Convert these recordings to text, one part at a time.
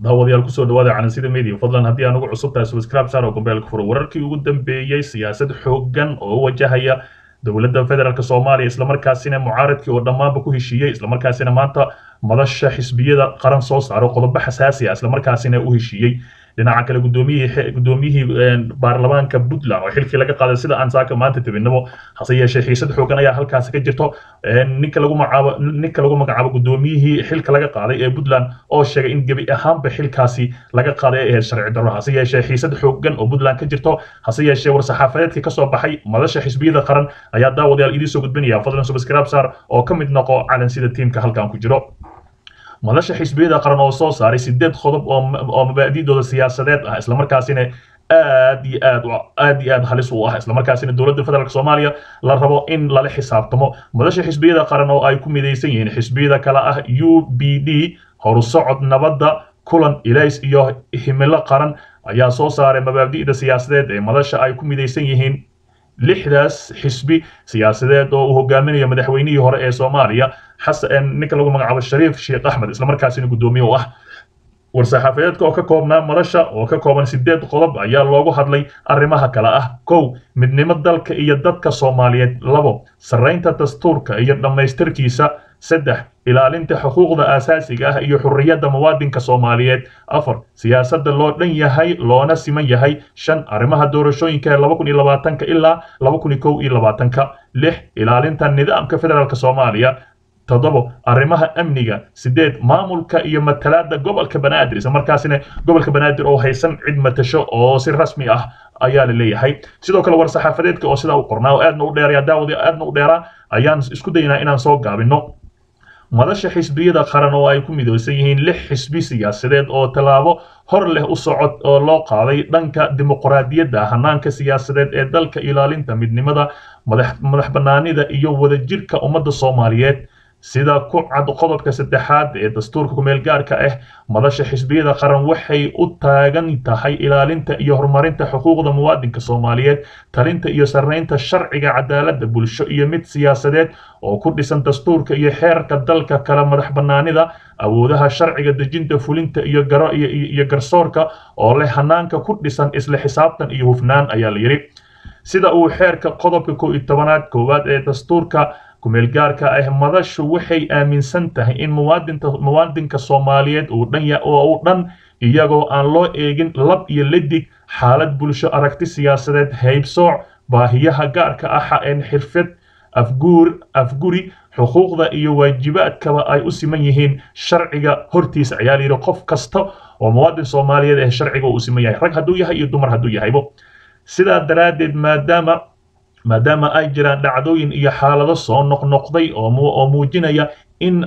daawadayaal kusoo dhawaada calansida media fadlan haddii aan ugu cusub tahay subscribe saar oo gombeelka furo wararkii ugu dambeeyey siyaasad xooggan oo wajahaya dowladda federaalk soomaaliya islamarkaasina mucaaradkii oo dhammaanba ku heshiiyey islamarkaasina maanta madasha xisbiyada qaran soo saaro qodobo xasaasi ah islamarkaasina u heshiiyey dhinaca kale gudoomiyihii gudoomiyihii baarlamaanka puntland oo xilkii laga qaaday sida aan saaka maanta tabinabo hase yeeshee xiisad xoogan ayaa halkaasi ka jirto ninka lagu magacaabo ninka lagu magacaabo gudoomiyihii xilka laga qaaday ee puntland oo sheegay in gebi ahaanba xilkaasi laga qaaday ay ahayd sharci darro hase yeeshee xiisad xoogan oo puntland ka jirto hase yeeshee war-saxaafadeedkii kasoo baxay madasha xisbiyada qaran ayaa daawadayaal idiin soo gudbinaya fadlan subscribe sar oo ka mid noqo calansida tiimka halkan ku jiro madasha xisbiyada qaran oo soo saaray sideed qodob oo mabaadi'dooda siyaasadeed ah islamarkaasina aad iyo aad aad iyo aad halis u ah islamarkaasina dowladda federaalk soomaaliya la rabo in lala xisaabtamo madasha xisbiyada qaran oo ay ku midaysan yihiin xisbiyada kale ah u b d horusocod nabadda kulan ilays iyo himilo qaran ayaa soo saaray mabaadi'da siyaasadeed ee madasha ay ku midaysan yihiin lixdaas xisbi siyaasadeed oo uu hogaaminayo madaxweynihii hore ee soomaaliya xasan ninka lagu magacaabo shariif sheekh axmed islamarkaasina guddoomiye u ah war-saxaafadeedka oo ka koobnaa madasha oo ka kooban sideed qodob ayaa loogu hadlay arrimaha kale ah kow midnimo dalka iyo dadka soomaaliyeed labo sarraynta dastuurka iyo dhammaystirkiisa saddex ilaalinta xuquuqda aasaasiga ah iyo xurriyadda muwaadinka soomaaliyeed afar siyaasadda loo dhan yahay loona siman yahay shan arrimaha doorashooyinka ee laba kun iyo labaatanka ilaa laba kun iyo kow iyo labaatanka lix ilaalinta nidaamka federaalk soomaaliya toddobo arrimaha amniga sideed maamulka iyo matalaadda gobolka banaadir isla markaasina gobolka banaadir oo haysan cid matasho oo si rasmi ah ayaa la leeyahay sidoo kale war-saxaafadeedka oo sidaa u qornaa oo aadna u dheeraya daawadi aadna u dheeraa ayaan isku daynaa inaan soo gaabino madasha xisbiyada qaran oo ay ku midoosan yihiin lix xisbi siyaasadeed oo tallaabo hor leh u socod oo loo qaaday dhanka dimuqraadiyadda hanaanka siyaasadeed ee dalka ilaalinta midnimada madax bannaanida iyo wadajirka ummadda soomaaliyeed sida ku cad qodobka saddexaad ee dastuurka kumeel gaarka ah madasha xisbiyada qaran waxay u taagan tahay ilaalinta iyo horumarinta xuquuqda muwaadinka soomaaliyeed talinta iyo sarraynta sharciga cadaaladda bulsho iyo mid siyaasadeed oo ku dhisan dastuurka iyo xeerka dalka kala madax bannaanida awoodaha sharciga dejinta fulinta iyo garo iyo garsoorka oo leh hanaanka ku dhisan isla xisaabtan iyo hufnaan ayaa la yidhi sida uu xeerka qodobka kow iyo tobanaad koowaad ee dastuurka kumeel gaarka ah madashu waxay aaminsan tahay in muwaadinta muwaadinka soomaaliyeed uu dhan oo uu dhan iyagoo aan loo eegin lab iyo ladig xaalad bulsho aragti siyaasadeed haybsooc baahiyaha gaarka ah een xirfad afguur afguri xuquuqda iyo waajibaadkaba ay u siman yihiin sharciga hortiisa ayaa layidhi qof kasta oo muwaadin soomaaliyeed ee sharciga uu siman yahay rag hadduu yahay iyo dumar hadduu yahaybo sidaa daraaddeed maadaama maadaama ay jiraan dhacdooyin iyo xaalado soo noqnoqday oo muujinaya in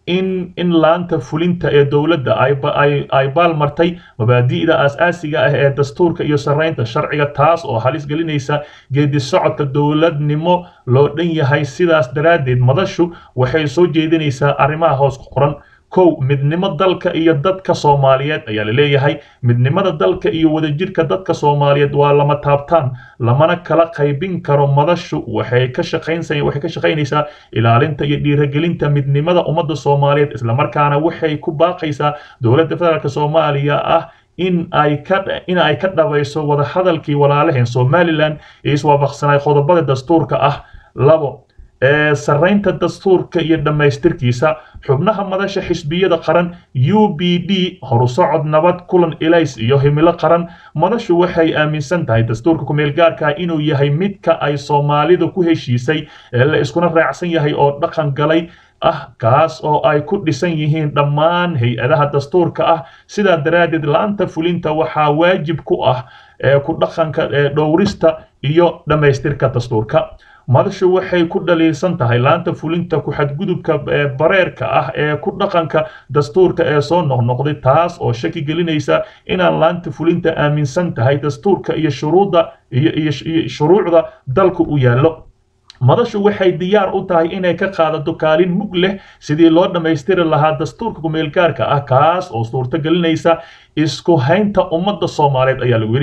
in in laanta fulinta ee dowladda ay baalmartay mabaadi'da aas-aasiga ah ee dastuurka iyo sarraynta sharciga taas oo halis gelinaysa geedi socodka dowladnimo loo dhan yahay sidaas daraaddeed madashu waxay soo jeedinaysaa arrimaha hoos ku qoran kow midnimo dalka iyo dadka soomaaliyeed ayaa la leeyahay midnimada dalka iyo wadajirka dadka soomaaliyeed waa lama taabtaan lamana kala qaybin karo madashu waxay ka shaqaynsa waxay ka shaqaynaysaa ilaalinta iyo dhiiragelinta midnimada ummadda soomaaliyeed islamarkaana waxay ku baaqaysaa dowladda federaalk soomaaliya ah in ay ka in ay ka dhabayso wadahadalkii walaalaheen somalilan ee iswaafaqsanay qodobada dastuurka ah labo sarraynta dastuurka iyo dhammaystirkiisa xubnaha madasha xisbiyada qaran u b d horusocod nabad kulan ilays iyo himilo qaran madashu waxay aaminsan tahay dastuurka kumeel gaarka inuu yahay midka ay soomaalidu ku heshiisay ee la iskuna raacsan yahay oo dhaqan galay ah kaas oo ay ku dhisan yihiin dhammaan hay-adaha dastuurka ah sidaa daraaddeed la-anta fulinta waxaa waajib ku ah ku dhaqanka dhowrista iyo dhammaystirka dastuurka madashu waxay ku dhaliilsan tahay laanta fulinta ku-xadgudubka bareerka ah ee ku dhaqanka dastuurka ee soo noqnoqday taas oo shaki gelinaysa inaan laanta fulinta aaminsan tahay dastuurka iyo shuruudda iyo shuruucda dalku u yaallo madashu waxay diyaar u tahay inay ka qaadato kaalin mug leh sidii loo dhammaystiri lahaa dastuurka kumeelgaarka ah kaas oo suurto gelinaysa isku haynta ummadda soomaaliyeed ayaa lagu yidhi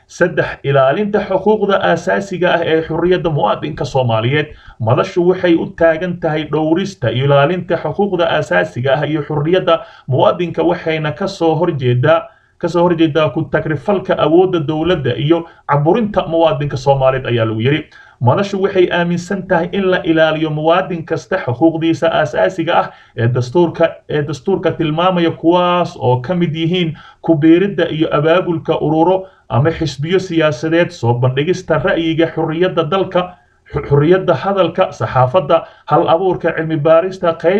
saddex ilaalinta xuquuqda aasaasiga ah ee xurriyadda muwaadinka soomaaliyeed madashu waxay u taagan tahay dhowrista ilaalinta xuquuqda aasaasiga ah iyo xurriyadda muwaadinka waxayna kasoo horjeedaa kasoo horjeedaa ku tagrifalka awoodda dowladda iyo caburinta muwaadinka soomaaliyeed ayaa lagu yidhi madashu waxay aaminsan tahay in la ilaaliyo muwaadin kasta xuquuqdiisa aasaasiga ah ee dastuurka ee dastuurka tilmaamaya kuwaas oo ka mid yihiin ku biiridda iyo abaabulka ururo ama xisbiyo siyaasadeed soo bandhigista ra'yiga xurriyadda dalka xurriyadda hadalka saxaafadda hal abuurka cilmi baarista qayb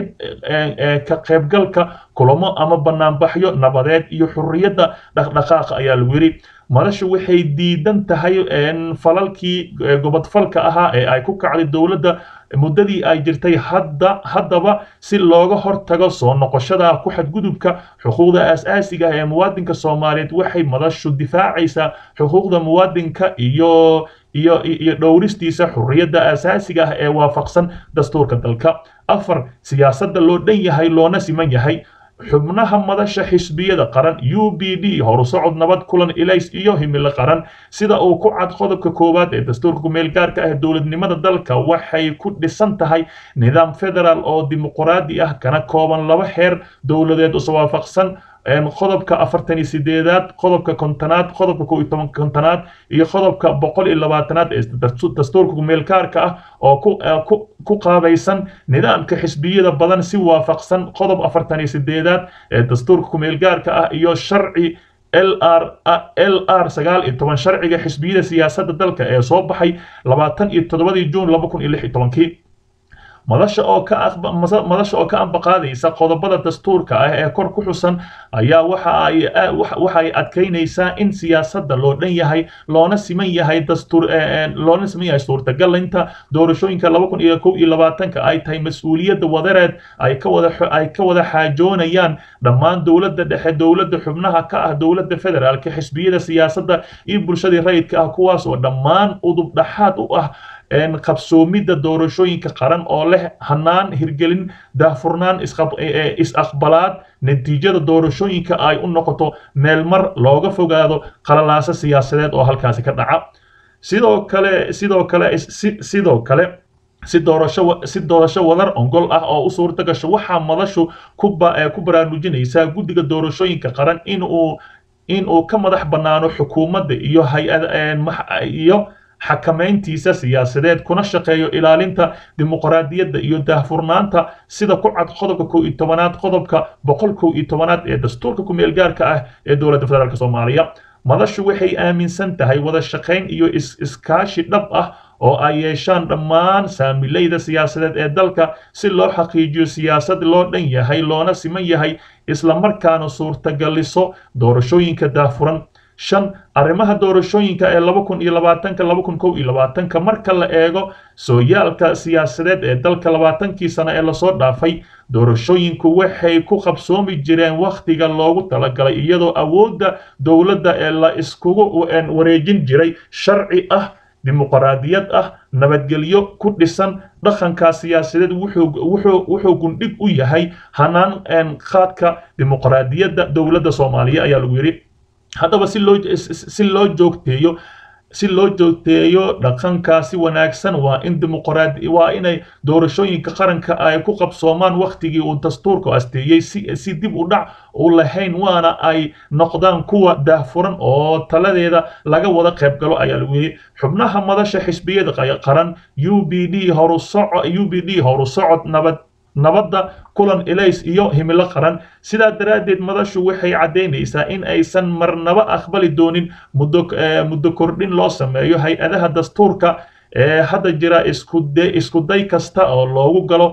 ka qaybgalka kulamo ama banaanbaxyo nabadeed iyo xurriyadda dhaqdhaqaaqa ayaa lagu yidhi madashu waxay diidan tahay falalkii gobodfalka ahaa ee ay ku kacday dowladda muddadii ay jirtay hadda haddaba si looga hortago soo noqoshada ku xadgudubka xuquuqda aasaasiga ee muwaadinka soomaaliyeed waxay madashu difaacaysaa xuquuqda muwaadinka iyo iyo iyo dhowristiisa xurriyadda aasaasiga ah ee waafaqsan dastuurka dalka afar siyaasadda loo dhan yahay loona siman yahay xubnaha madasha xisbiyada qaran u b d horusocod nabad kulan ilays iyo himilo qaran sida uu ku cad qodobka koowaad ee dastuurka kumeelgaarka ah dowladnimada dalka waxay ku dhisan tahay nidaam federaal oo dimuqraadi ah kana kooban laba xeer dowladeed iswaafaqsan qodobka afartan iyo sideedaad qodobka kontonaad qodobka kow iyo toban kontonaad iyo qodobka boqol iyo labaatanaad ee dastuurka kumeelkaarka ah oo ku qaabaysan nidaamka xisbiyada badan si waafaqsan qodob afartan iyo sideedaad ee dastuurka kumeelgaarka ah iyo sharci lr lr sagaal iyo toban sharciga xisbiyada siyaasadda dalka ee soo baxay labaatan iyo toddobadii juun laba kun iyo lix iyo tobankii madasha oo ka madasha oo ka ambaqaadaysa qodobada dastuurka ah ee kor ku xusan ayaa waxa ay waxa ay adkeynaysaa in siyaasadda loo dhan yahay loona siman yahay dastuur loona siman yahay suurtagalinta doorashooyinka laba kun iyo kow iyo labaatanka ay tahay mas-uuliyadda wadareed ay ka wada ay ka wada xaajoonayaan dhammaan dowladda dhexe dowladda xubnaha ka ah dowladda federaalka xisbiyada siyaasadda iyo bulshadii rayidka ah kuwaas oo dhammaan udub dhaxaad u ah qabsoomidda doorashooyinka qaran oo leh hanaan hirgelin daahfurnaan is-aqbalaad natiijada doorashooyinka ay u noqoto meelmar looga fogaado qalalaaso siyaasadeed oo halkaasi ka dhaca sidoo kale sidoo kale sidoo kale si doorasho si doorasho wadar ongol ah oo u suurta gasho waxaa madashu ku ku baraarujinaysaa guddiga doorashooyinka qaran in uu in uu ka madax bannaano xukuumadda iyo hay-ad iyo xakamayntiisa siyaasadeed kuna shaqeeyo ilaalinta dimuqraadiyadda iyo daahfurnaanta sida ku cad qodobka kow iyo tobanaad qodobka boqol kow iyo tobanaad ee dastuurka kumeelgaarka ah ee dowladda federaalk soomaaliya madashu waxay aaminsan tahay wada shaqayn iyo iskaashi dhab ah oo ay yeeshaan dhammaan saamilayda siyaasadeed ee dalka si loo xaqiijiyo siyaasad loo dhan yahay loona siman yahay islamarkaana suurtagaliso doorashooyinka daahfuran shan arrimaha doorashooyinka ee laba kun iyo labaatanka laba kun kow iyo labaatanka marka la eego sooyaalka siyaasadeed ee dalka labaatankii sano ee lasoo dhaafay doorashooyinku waxay ku qabsoomi jireen wakhtiga loogu talagalay iyadoo awoodda dowladda ee la iskugu wareejin jiray sharci ah dimuqraadiyad ah nabadgelyo ku dhisan dhaqanka siyaasadeed wuxuu gundhig u yahay hanaan qaadka dimuqraadiyadda dowladda soomaaliya ayaa lagu yidhi haddaba si loo si loo joogteeyo si loo joogteeyo dhaqankaasi wanaagsan waa in dimuqraadi waa inay doorashooyinka qaranka ay ku qabsoomaan wakhtigii uu dastuurku asteeyey si si dib u dhac u lahayn waana ay noqdaan kuwa daahfuran oo taladeeda laga wada qayb galo ayaa lagu yidhi xubnaha madasha xisbiyada qaran u b d horusoco u b d horusocod nabad nabadda kulan elays iyo himilo qaran sidaa daraaddeed madashu waxay caddaynaysaa in aysan marnaba aqbali doonin muddo muddo kordhin loo sameeyo hay-adaha dastuurka ee hadda jira iskude iskuday kasta oo loogu galo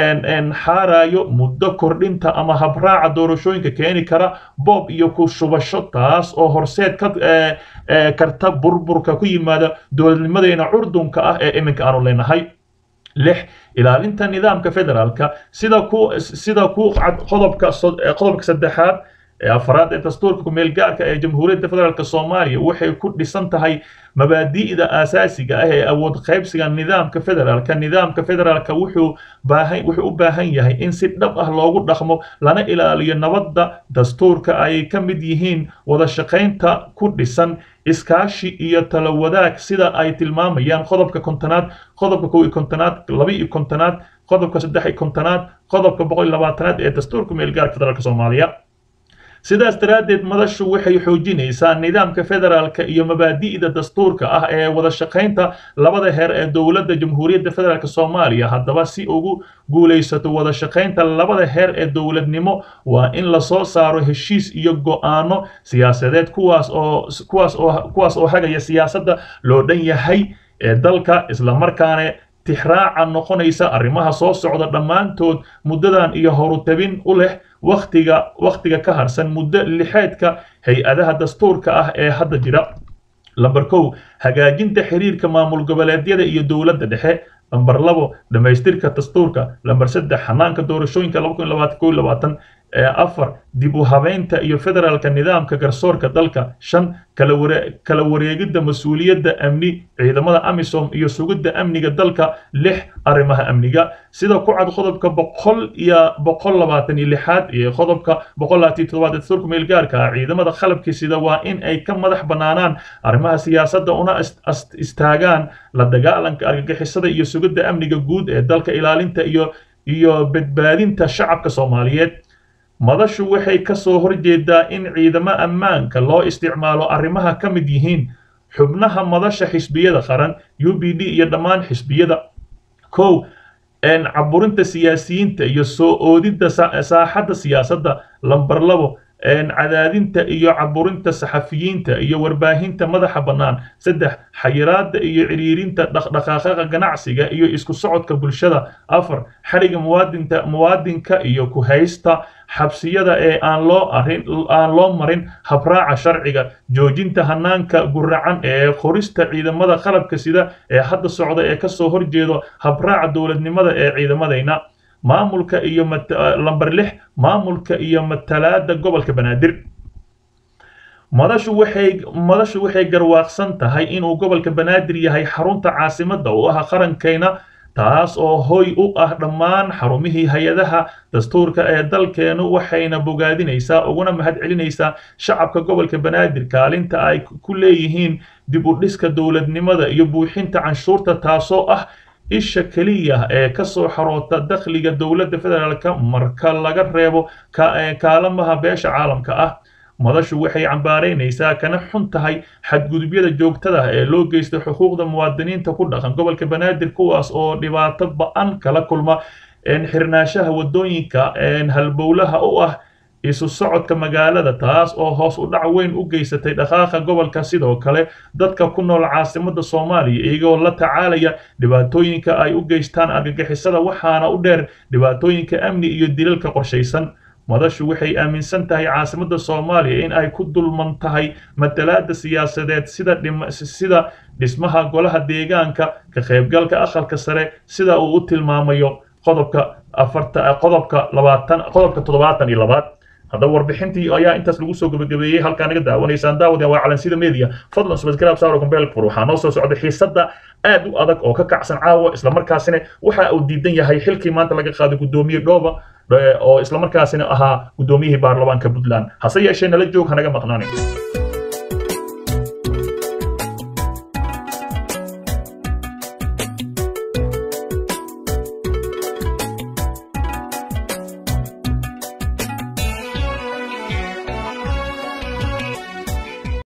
xaarayo muddo kordhinta ama habraaca doorashooyinka keeni kara boob iyo ku shubasho taas oo horseed ka karta burburka ku yimaada dowladnimadeena curdunka ah ee iminka aanu leenahay lix ilaalinta nidaamka federaalka sida ku sida ku cad qodobka qodobka saddexaad ee afraad ee dastuurka kumeel gaarka ee jamhuuriyadda federaalk soomaaliya waxay ku dhisan tahay mabaadi'da aasaasiga ah ee awood qaybsiga nidaamka federaalka nidaamka federaalka wuxuu baahan wuxuu u baahan yahay in si dhab ah loogu dhaqmo lana ilaaliyo nabadda dastuurka ay ka mid yihiin wada shaqaynta ku dhisan iskaashi iyo talo wadaag sida ay tilmaamayaan qodobka kontonaad qodobka kow iyo kontonaad laba iyo kontonaad qodobka saddex iyo kontonaad qodobka boqol iyo labaatanaad ee dastuurka meelgaarka federaalk soomaaliya sidaas daraaddeed madashu waxay xoojinaysaa nidaamka federaalka iyo mabaadi'da dastuurka ah ee wada shaqaynta labada heer ee dowladda jamhuuriyadda federaalk soomaaliya haddaba si ugu guulaysato wada shaqaynta labada heer ee dowladnimo waa in lasoo saaro heshiis iyo go'aano siyaasadeed kuwaas oo kuwaas oo kuwaas oo hagaya siyaasadda loo dhan yahay ee dalka islamarkaana tixraaca noqonaysa arrimaha soo socda dhammaantood muddadan iyo horutabin u leh wakhtiga wakhtiga ka harsan muddo lixeedka hay-adaha dastuurka ah ee hadda jira lamber kow hagaajinta xiriirka maamul goboleedyada iyo dowladda dhexe lamber labo dhammaystirka dastuurka lamber saddex xanaanka doorashooyinka laba kun labaatan kow labaatan afar dib u habeynta iyo federaalka nidaamka garsoorka dalka shan kala wareegidda mas-uuliyadda amni ciidamada amisom iyo sugidda amniga dalka lix arrimaha amniga sida ku cad qodobka boqol iyo boqol labaatan iyo lixaad iyo qodobka boqol labaatan iyo toddobaad dastuurka meelgaarka ah ciidamada qalabkii sida waa in ay ka madax banaanaan arrimaha siyaasadda una istaagaan la dagaalanka argagixisada iyo sugidda amniga guud ee dalka ilaalinta iyo iyo badbaadinta shacabka soomaaliyeed madashu waxay ka soo horjeedaa in ciidamo ammaanka loo isticmaalo arrimaha ka mid yihiin xubnaha madasha xisbiyada qaran u b d iyo dhammaan xisbiyada kow caburinta siyaasiyiinta iyo soo oodidda saaxadda siyaasadda lamber labo cadaadinta iyo caburinta saxafiyiinta iyo warbaahinta madaxa bannaan saddex xayiraadda iyo ciriirinta dhaqdhaqaaqa ganacsiga iyo isku socodka bulshada afar xadhiga muwaadinta muwaadinka iyo ku haysta xabsiyada ee aan loo arin aan loo marin habraaca sharciga joojinta hanaanka guracan ee qorista ciidamada qalabka sida ee hadda socda ee kasoo horjeedo habraaca dowladnimada ee ciidamadayna maamulka iyo lamber lix maamulka iyo matalaada gobolka banaadir madashu waxay madashu waxay garwaaqsan tahay inuu gobolka banaadir yahay xarunta caasimadda u ah qarankayna taas oo hoy u ah dhammaan xarumihii hay-adaha dastuurka ee dalkeenu waxayna bogaadinaysaa uguna mahadcelinaysaa shacabka gobolka banaadir kaalinta ay ku leeyihiin dib u dhiska dowladnimada iyo buuxinta canshuurta taasoo ah isha keliya ee ka soo xaroota dakhliga dowladda federaalka marka laga reebo kaalamaha beesha caalamka ah madashu waxay cambaaraynaysaa kana xun tahay xadgudubyada joogtada ee loo geysta xuquuqda muwaadiniinta ku dhaqan gobolka banaadir kuwaas oo dhibaato ba-an kala kulma xirnaanshaha wadooyinka halbowlaha u ah isu socodka magaalada taas oo hoos u dhac weyn u geysatay dhaqaaqa gobolka sidoo kale dadka ku nool caasimadda soomaaliya iyagoo la tacaalaya dhibaatooyinka ay u geystaan argagixisada waxaana u dheer dhibaatooyinka amni iyo dilalka qorshaysan madashu waxay aaminsan tahay caasimadda soomaaliya in ay ku dulman tahay matalaada siyaasadeed sida sida dhismaha golaha deegaanka ka qaybgalka aqalka sare sida uu u tilmaamayo qodobka afarta qodobka labaatan qodobka toddobaatan iyo labaad haddaba warbixintii ayaa intaas lagu soo gabagabeeyey halkaa naga daawanaysaan daawadeen waa calansida media fadlan subscribe saaro gombeelka fur waxaa noo soo socda xiisadda aad u adag oo ka kacsan caawa islamarkaasina waxa uu diidan yahay xilkii maanta laga qaaday guddoomiye dhooba oo islamarkaasina ahaa guddoomiyihii baarlamaanka puntland hase yeeshee nala joog hanaga maqnaanin